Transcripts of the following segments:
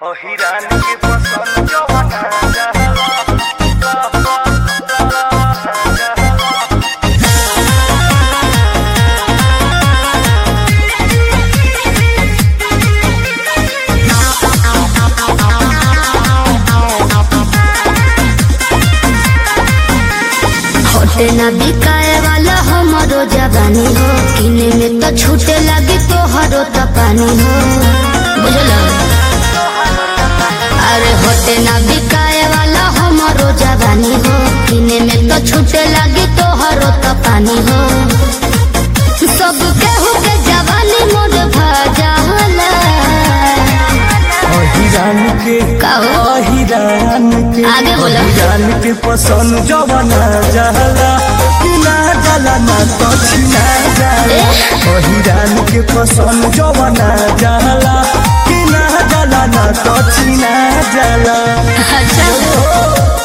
अहिरान के पसंद जवाना होटे ना बिकाए वाला हमारो जवानी हो किने में तो छूटे लगी तो हरो तो पानी हो बुझल अरे होटे ना बिकाए वाला हमारो जवानी हो किने में तो छूटे लगी तो हरो तो पानी हो सब केहू के जवानी मोर भजाला अहिरान के कहो अहिरान के आगे बोलो। अहिरान के पसंद जवाना जाला कि ना जाला ना तो छिना जाला अहिरान के पसंद जवाना जाला कि ना जाला ना तो छिना जाला अच्छा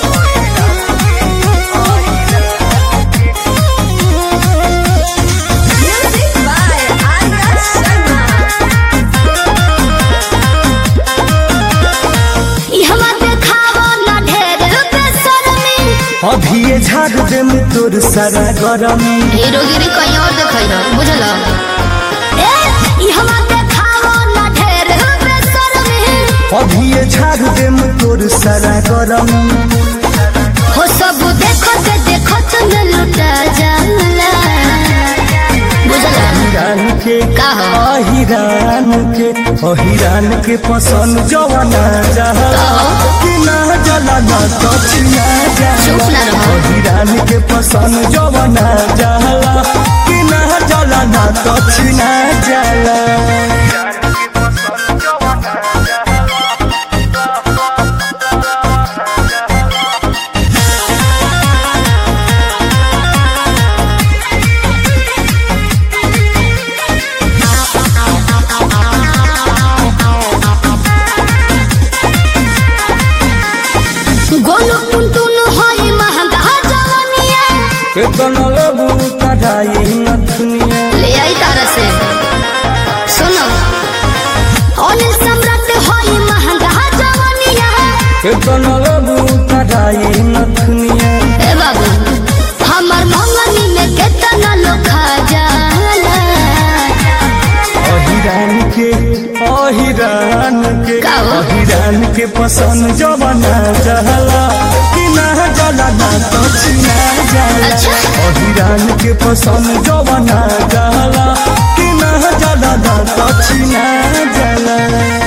इहवा देखावो ना ढेर बेशर्मी अभी ये झाड़ दे में तोर सारा गरमी हीरोगिरी कहीं और दिखाई रहा बुझल ए इहवा देखावो ना ढेर बेशर्मी अभी ये झाड़ दे में तोर सारा गरमी हो सब देखो ते देखो तुम लुटा जाला बुझल अहिरान के का हो? अहिरान के अहिरान के पसंद जवाना जाला कि ना जाला ना तो छिना चुप जाला ना रहो। अहिरान के पसंद जवाना जाला कि ना जाला ना तो छिना जाला गोलू टुनटुन होई महंगा जवानिया केतन लेबू कढ़ाई नथुनिया ले आई तारा से सुनो अनिल सम्राट होई महंगा जवानिया केतन लेबू कढ़ाई नथुनिया ए बाबू हमर मंगनी में केतना लोग खा जाला अहिरान के अहिरान के का हो? अहिरान के पसंद जवाना जहला कि ना जला ना तो छिना जाला अच्छा। अहिरान के पसंद जवाना जहला कि ना जला ना तो छिना जाला